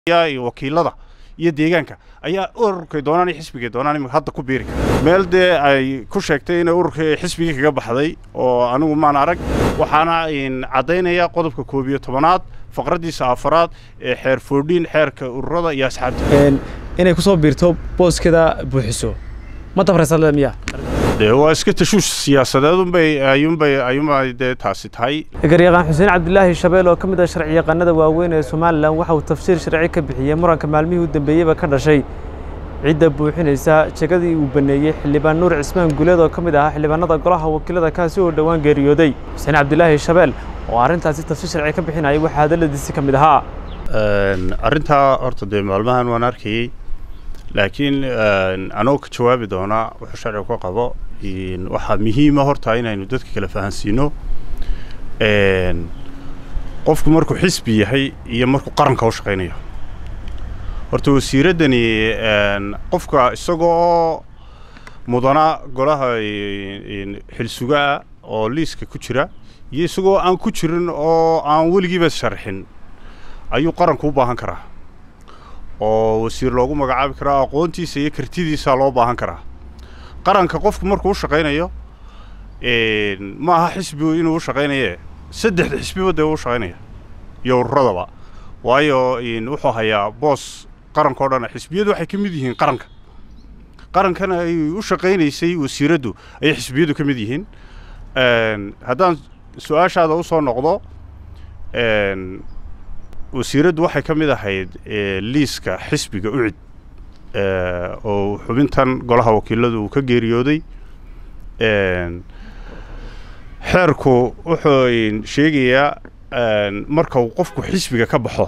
iyo wakiilada iyo deegaanka ayaa ururkay doonaan iyo xisbigay doonaan imika hadda ku biiri kara meel dee ay ku sheegtay inay ururka xisbigii kaga baxday oo anigu maan arag waxaana caddaynaya qodobka koob iyo tobanaad faqraddiisa afaraad ee xeer foodhiin xeerka ururada iyo asxaabta inay ku soo biirto booskeeda buuxiso ma tabraysadle miya dee waa iska tashuush siyaasadeedunbay ayuunbay ayuunbay dee taasi tahay garyaqaan xuseen cabdilaahi shabeel oo ka mid ah sharci yaqaanada waaweyn ee somalilan waxa uu tafsiir sharci ka bixiyey muranka maalmihii u dambeeyeyba ka dhashay cidda buuxinaysa jegadii uu baneeyey xildhibaan nuur cismaan guuleed oo ka mid ahaa xildhibaanada golaha wakiilada kaasi oo dhowaan geeriyooday xuseen cabdilaahi shabeel oo arrintaasi tafsiir sharci ka bixinayay waxaa hadalladiisi ka mid ahaa arrintaa horta dee maalmahan waan arkayey laakiin anoo ka jawaabi doonaa wuxuu sharciga ka qabo waxaa muhiima horta inaynu dadka kala fahansiino qofku markuu xisbi yahay iyo markuu qaranka u shaqaynayo horta wasiiraddani qofka isagoo mudana golaha xilsugaa oo liiska ku jira iyo isagoo aan ku jirin oo aan weligiiba sharxin ayuu qaranku u baahan karaa oo wasiir loogu magacaabi karaa aqoontiisa iyo kartidiisa loo baahan karaa qaranka qofku markuu u shaqaynayo ma aha xisbigu inuu u shaqaynaye saddexda xisbiba dee u shaqaynaya iyo ururadaba waayo wuxuu hayaa boos qaranka o dhan xisbiyadu waxay ka mid yihiin qaranka qarankana ay u shaqaynaysay wasiiraddu ayay xisbiyadu ka mid yihiin haddaan su-aashaada u soo noqdo wasiiraddu waxay ka mid ahayd liiska xisbiga ucid oo xubintan golaha wakiiladu uu ka geeriyooday xeerku wuxuu sheegayaa marka uu qofku xisbiga ka baxo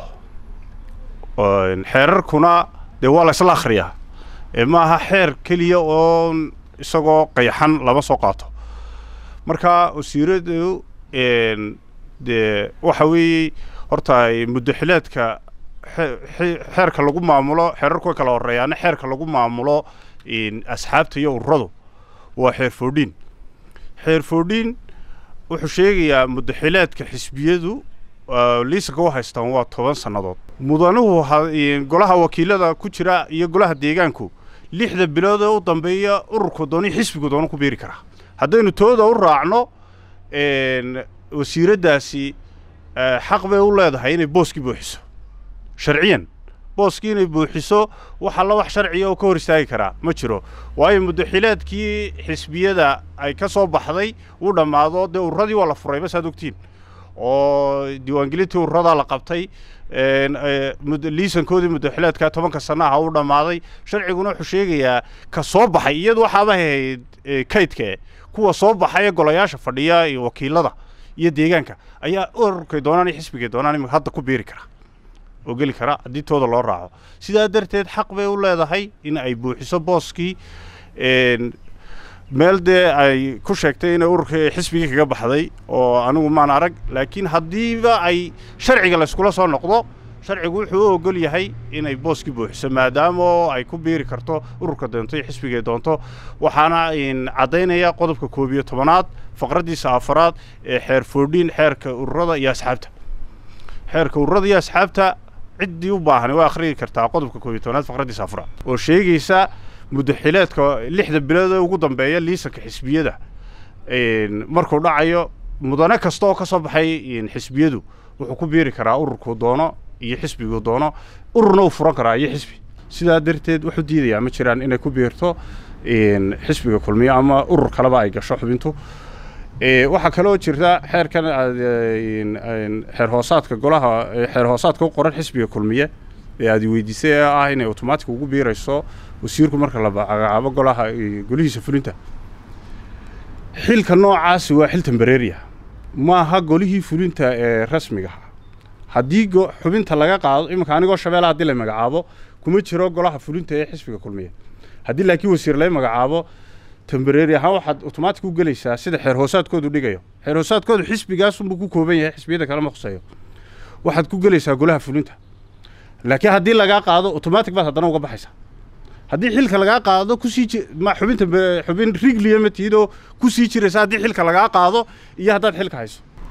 xeerarkuna dee waa la isla akhriyaa ma aha xeer keliya oo isagoo qayxan lama soo qaato marka wasiiraddu dee waxa weeye horta muddaxileedka xeerka lagu maamulo xeerarku way kala horreeyaana xeerka lagu maamulo asxaabta iyo ururadu waa xeer foodhiin xeer foodhiin wuxuu sheegayaa muddaxileedka xisbiyadu liisanka u haystaan waa toban sannadood mudanuhu golaha wakiilada ku jira iyo golaha deegaanku lixda bilood ee u dambeeya ururku dooni xisbigu doona ku biiri karaa haddaynu tooda u raacno wasiiraddaasi xaq bay u leedahay inay booskii buuxiso sharciyan booskii inay buuxiso wax alla wax sharciga oo ka hor istaagi karaa ma jiro waayo muddaxileedkii xisbiyada ay ka soo baxday uu dhammaado dee ururadii waa la furay basaad ogtiin oo diiwaangelintii ururadaa la qabtay liisankoodii muddaxileedka tobanka sannaha uu dhammaaday sharciguna wuxuu sheegayaa ka soo baxay iyadu waxaaba ahayd kaydkae kuwa soo baxay ee golayaasha fadhiya iyo wakiilada iyo deegaanka ayaa ururkay doonaan iyo xisbigay doonaan imika hadda ku biiri kara oo geli kara haddii tooda loo raaco sidaa darteed xaq bay u leedahay in ay buuxiso booskii meel dee ay ku sheegtay inay ururka xisbigii kaga baxday oo anigu maan arag laakiin haddiiba ay sharciga layskula soo noqdo sharcigu wuxuu u ogol yahay inay booskii buuxiso maadaama ay ku biiri karto ururka doonto iyo xisbigay doonto waxaana caddaynaya qodobka koob iyo tobanaad faqraddiisa afaraad ee xeer foodhiin xeerka ururada iyo asxaabta xeerka ururada iyo asxaabta ciddii u baahan waa akhriyi kartaa qodobka koob iyo tobanaad faqraddiisa afaraad oo sheegaysa muddaxileedka lixda bilood ee ugu dambeeya liisanka xisbiyada markuu dhacayo mudane kasta oo ka soo baxay xisbiyadu wuxuu ku biiri karaa ururkuu doono iyo xisbiguu doono ururna uu furan karaa iyo xisbi sidaa darteed wuxuu diidayaa ma jiraan inay ku biirto xisbiga kulmiyo ama urur kaleba ay gasho xubintu waxaa kaloo jirta xeerkan xeer hoosaadka golaha xeer hoosaadka u qoran xisbiga kulmiye ee aad weydiisay ee ah inay automatic ugu biirayso wasiirku marka la magacaabo golaha golihiisa fulinta xilka noocaasi waa xil tembareeriya maaha golihii fulinta ee rasmigaha haddii xubinta laga qaado iminka anigoo shabeella haddii la magacaabo kuma jiro golaha fulinta ee xisbiga kulmiye haddii laakiin wasiir la magacaabo tembareeri ahaan waxaad automatic u gelaysaa sida xeer hoosaadkoodu dhigayo xeer hoosaadkoodu xisbigaasunbuu ku kooban yahay xisbiyada kalema khuseeyo waxaad ku gelaysaa golaha fulinta laakiin haddii lagaa qaado automatic baad haddana uga baxaysaa haddii xilka lagaa qaado kusii xubinta xubin rigliya ma tihidoo kusii jiraysa haddii xilka lagaa qaado iyo haddaad xilka hayso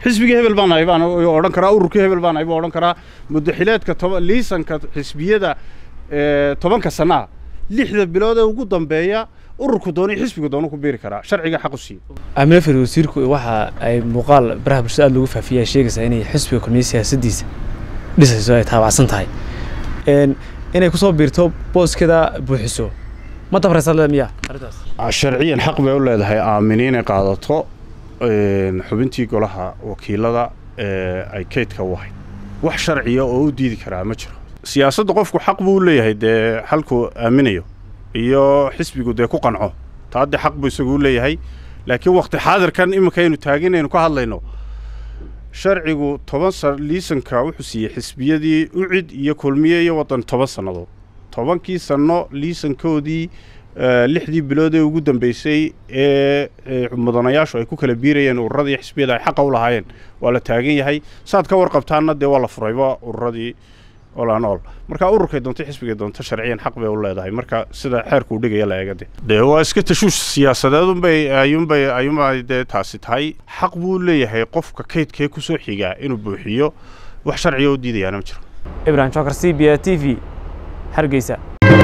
xisbigii hebel baan ahay baan odhan karaa ururkii hebel baan ahay baan odhan karaa muddaxileedka toba liisanka xisbiyada tobanka sannaha lixda bilood ee ugu dambeeya ururku doonay xisbiga doonu ku biiri karaa sharciga xaq u siiya aamine fari wasiirku waxa ay muuqaal baraha bulshada aad loogu faafiyay sheegaysaa inay xisbiga kulmiye siyaasaddiisa dhisayso ay taabacsan tahay inay kusoo biirto booskeeda buuxiso ma dabraysa le miya arrintaas sharciyan xaq bay u leedahay aamini inay qaadato xubintii golaha wakiilada ee ay kaydka u ahayd wax sharciya oo u diidi karaa ma jiro siyaasadda qofku xaq buu u leeyahay dee halkuu aaminayo iyo xisbigu dee ku qanco taa dee xaq buu isagu u leeyahay laakiin wakti xaadirkan iminkaynu taaginaynu ka hadlayno sharcigu toban san liisanka wuxuu siiyey xisbiyadii ucid iyo kulmiye iyo waddan toban sannadood tobankii sanno liisankoodii lixdii bilood ee ugu dambeysay ee mudanayaashu ay ku kala biirayeen ururadii xisbiyada ay xaqa u lahaayeen waa la taagan yahay saad ka warqabtaanna dee waa la furayba ururadii olanool marka ururkay doonto xisbigay doonto sharciyan xaq bay u leedahay marka sida xeerkuu dhigaya la eega de dee waa iska tashuush siyaasadeedunbay ayuunbay ayuunbay dee taasi tahay xaq buu leeyahay qofka kaydkee kusoo xigaa inuu buuxiyo wax sharciga u diidayaana ma jiro ibrahim jokar c b a t v hargeysa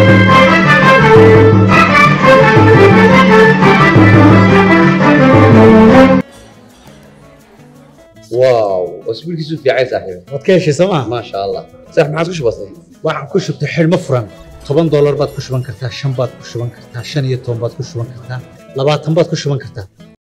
واو اسبوعك في عايز صاحبي waad ka heshay sooma ما شاء الله صح ما عاد كش بسيط waxaan ku shubtay xidhmo furan toban doolar baad ku shuban kartaa shan baad ku shuban kartaa shan iyo toban baad ku shuban kartaa labaatan baad ku shuban kartaa